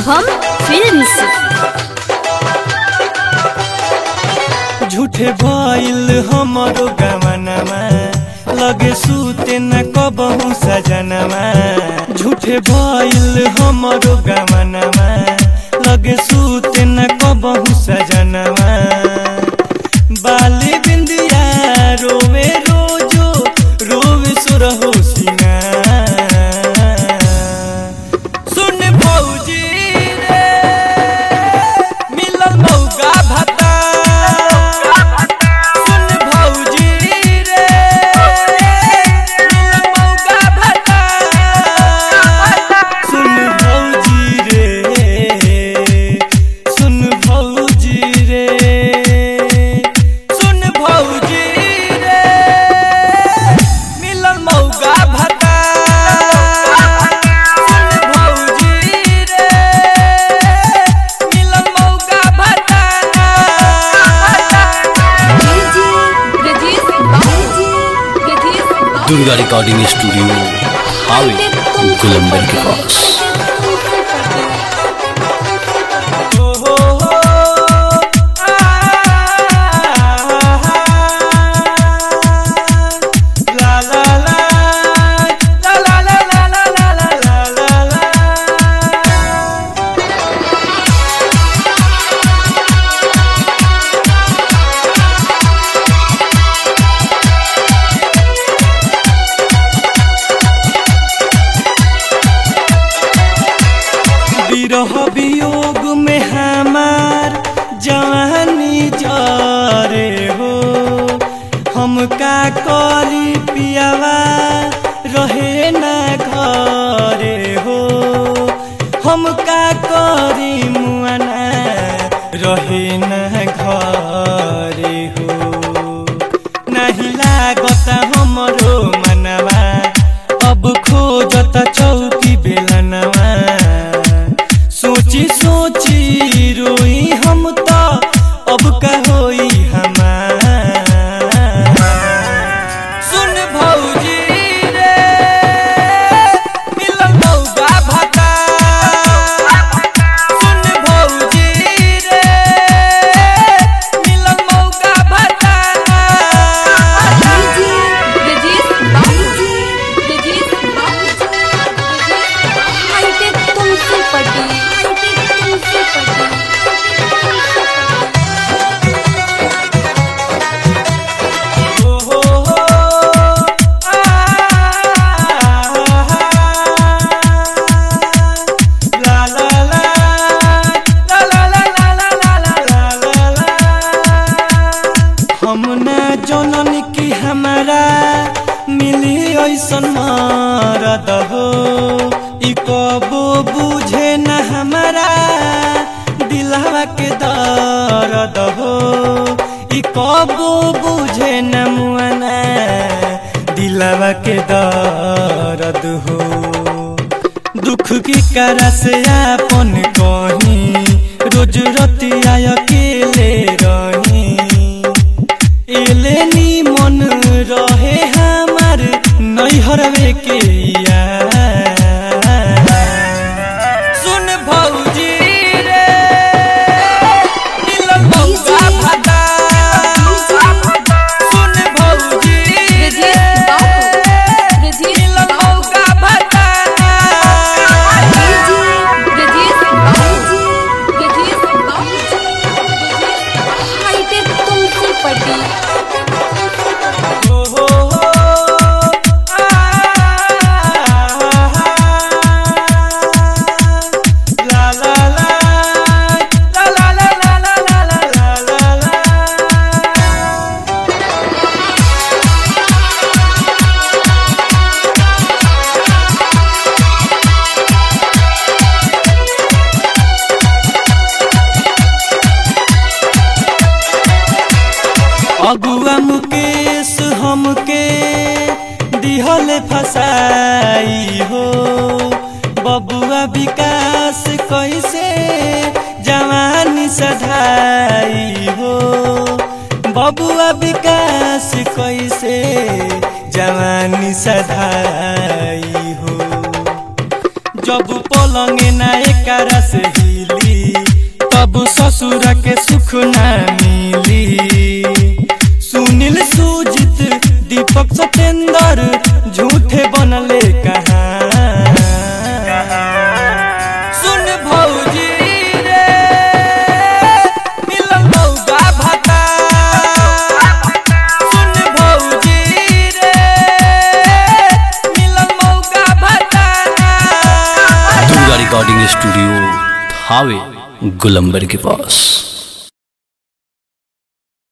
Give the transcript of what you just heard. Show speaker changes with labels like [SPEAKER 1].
[SPEAKER 1] Shubham films
[SPEAKER 2] झूठे भइल हमरो गमनमा लगे सुते न कबहू सजनमा झूठे भइल हमरो गमनमा लगे सुते न कबहू सजनमा बाली बिंदिया रोवे रोजो रोवे सुरहो सिंगार सुन भौजी रे मिलल मौका भता सुन भौजी रे मिलल मौका भता सुन भौजी रे सुन भौजी रे सुन भौजी रे मिलल मौका भता सुन भौजी रे मिलल मौका भता
[SPEAKER 3] दुर्गा रिकॉर्डिंग स्टूडियो हावे गुलंबर के पास
[SPEAKER 2] ओ हो हो ला ला ला ला ला ला ला ला ला ला ला ला विरह वियोग में हमार जवानी जरे हो हम का करी पियावा रहे ना घरे हो हम का करी मुआना रहे ना घरे हो नहीं लागत हमरो मनवा अब खोजत चौकी बेलनवा सोची सोची रोई हम तो अब का होई हमार सुन भौजी रे मिलल मौका भता सुन भौजी रे मिलल मौका भता
[SPEAKER 1] तुमसे पटी तुमसे
[SPEAKER 2] ओ हो हो आ ला ला ला ला ला ला ला ला ला ला ला ला हम ना जनन की हमारा मिली ऐसन मरद हो ई कबो बुझे न हमारा दिलवा के दर्द हो ई कबो बुझे न मुआना दिलवा के दर्द हो दुख की करा से आपन कहीं रोज रतिया अकेले रही एले नी मन रहे हमार नैहरवे के यार सुन भौजी रे मिलल मौका भता सुन भौजी रे मिलल मौका भता
[SPEAKER 1] तुमसे पटी
[SPEAKER 2] ओ हो हो ला ला ला ला ला ला ला ला ला ला ला ला अगुआ मुकेश हमके दिहल फसाई हो बबुआ विकास कैसे जवानी सधाई हो बबुआ विकास कैसे जवानी सधाई हो जब पलंग ना एकरा से हिली तब ससुर के सुख ना मिली सुनील सुजित दीपक सतेंद्र झूठे बनले कहाँ सुन भौजी रे मिलन मौगा भाता सुन भौजी रे मिलन मौगा भाता
[SPEAKER 3] दुर्गा रिकॉर्डिंग स्टूडियो हावे गुलंबर के पास